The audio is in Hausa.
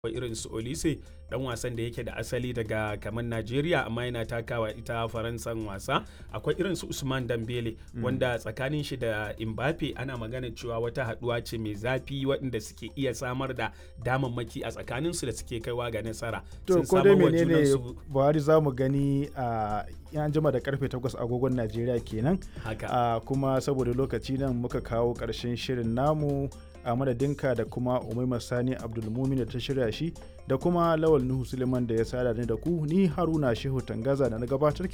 akwai irin su Olise dan wasan da yake da asali daga kamar Najeriya amma yana takawa ita Faransan wasa akwai irin su Usman Dambele wanda tsakanin shi da Mbappe ana magana cewa wata haduwa ce mai zafi waɗanda suke iya samar da damammaki a tsakanin su da suke kaiwa ga nasara to ko dai menene Buhari za mu gani a yan jima da karfe 8 agogon Najeriya kenan haka kuma saboda lokaci nan muka kawo ƙarshen shirin namu a madadinka da kuma umaima sani abdulmumin da ta shirya shi da kuma lawal nuhu suleiman da ya sada ni da ku ni haruna shehu tangaza da na gabatar